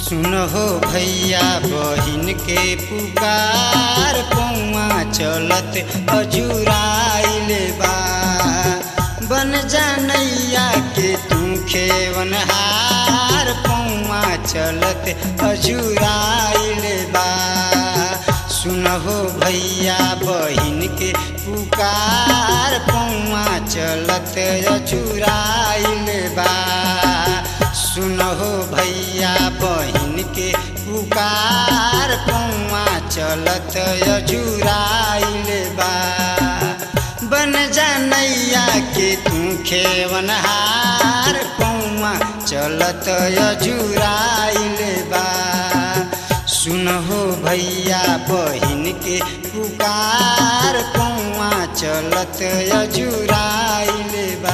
सुनहो भैया बहिन के पुकार पौआ चलत अजुराइल बा बन जानैया के तू खेवनहार पौआ चलत अजुराइल बा सुनहो भैया बहिन के पुकार पौआ चलत अजुराइल बा सुनहो भैया बहिन के पुकार पौआ चलत अजुराइल बा बन जानैया के तू खेवनहार पौआ चलत अजुराइल बा सुनहो भैया बहिन के पुकार पौआ चलत अजुराइल बा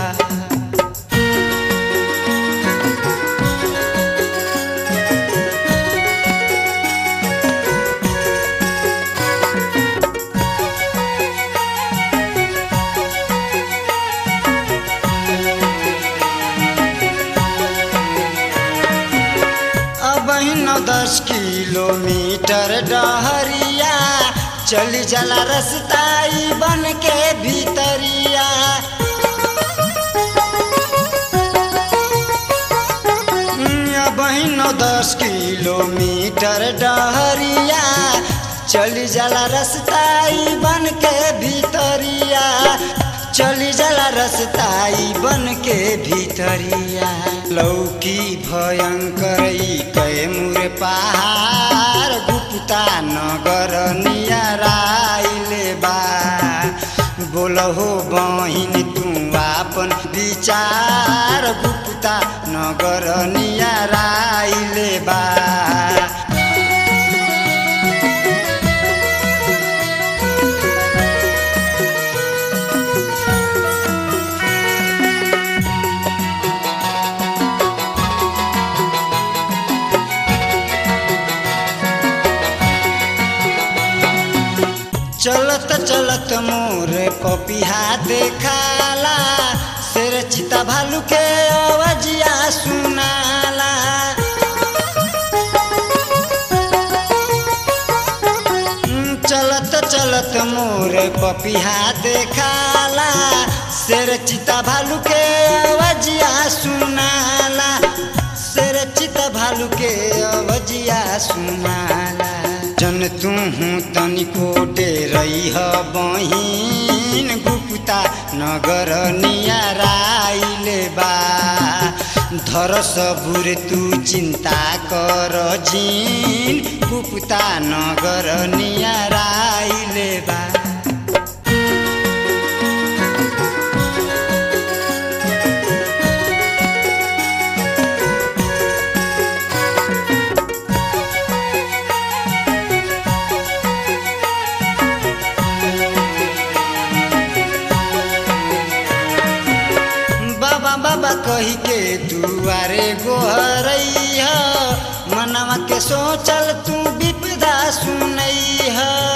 अब नौ दस किलोमीटर डहरिया चली जला रस्ताई बन के भीतरिया अब नौ दस किलोमीटर डहरिया चली जला रस्ताई बन के भीतरिया चली जला रस्ताई बन के भीतरिया लौकी भयंकर कैमुर पहाड़ गुप्ता नगर नियराइल बा बोलहो बहिन तू आपन विचार गुप्ता नगर नियराइल बा चलत चलत मोर पपिहा देखाला शेर चिता भालू के अवजिया सुनाला चलत चलत मोर पपिहा देखाला शेर चिता भालू के अवजिया सुनाला शेर चिता भालू के अवजिया सुनाला जन तू तनिको डेरई बहिन गुप्ता नगर नियराइल बा धर सबुर तू चिन्ता कर जिन गुप्ता नगर नियराइल बा बाबा बाबा कही के दुआरे गोहरई मनवा के सोचल तू विपदा सुनई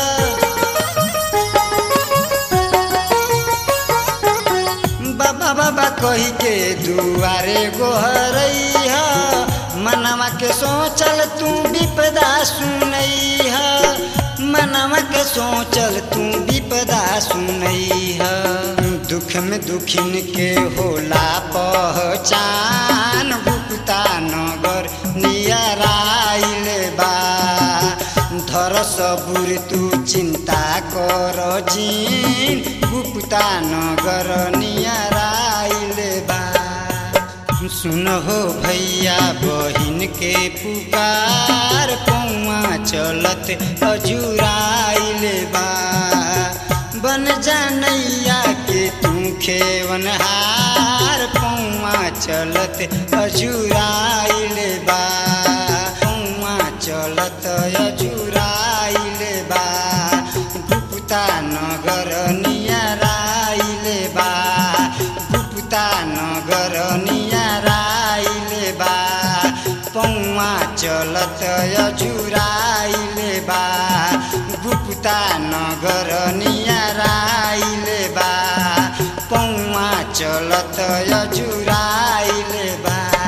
बाबा बाबा कही के दुआरे गोहरई मनवा के सोचल तू विपदा सुनई मनवा के सोचल तू विपदा सुनई दुख में दुखिन के होला पहचान गुप्ता नगर नियराइल बा धर सबुर तू चिंता कर जिन गुप्ता नगर नियराइल बा सुनहो भैया बहिन के पुकार पौआ चलत अजुराइल बा बन जानैया के तू खेवनहार पौआ चलत अजुराइल बा पौआ चलत अजुराइल बा गुप्ता नगर नियराइल बा गुप्ता नगर नियराइल बा पौआ चलत अजुराइल बा गुप्ता नगर नियराइल बा पौआ चलत अजुराइल बा